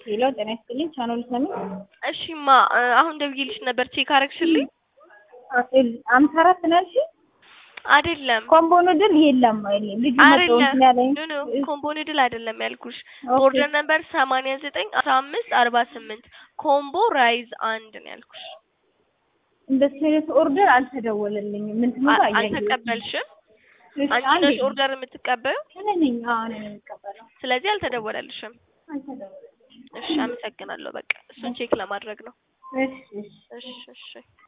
ሄሎ ጤና ይስጥልኝ ቻናሉ ሰሚ እሺማ አሁን ደውዬልሽ ነበር ቼክ አረግሽልኝ? አምሳ አራት ነው ያልሽኝ? አይደለም ኮምቦ ኑድል የለም አይደለም ልጁ መጥቶ አይደለም እንትን ያለኝ ኖ ኖ ኮምቦ ኑድል አይደለም ያልኩሽ ኦኬ። ኦርደር ነበር ሰማንያ ዘጠኝ አስራ አምስት አርባ ስምንት ኮምቦ ራይዝ አንድ ነው ያልኩሽ። እንደሱ አይነት ኦርደር አልተደወለልኝም። ምን ትመጣ አ- አልተቀበልሽም? አንቺ አንቺ ነሽ ኦርደር የምትቀበዩ፣ ነኝ አዎ እኔ ነኝ የምቀበለው። ስለዚህ አልተደወለልሽም። አልተደወለልኝም። እሺ አመሰግናለሁ። በቃ እሱን ቼክ ለማድረግ ነው። እሺ እሺ እሺ እሺ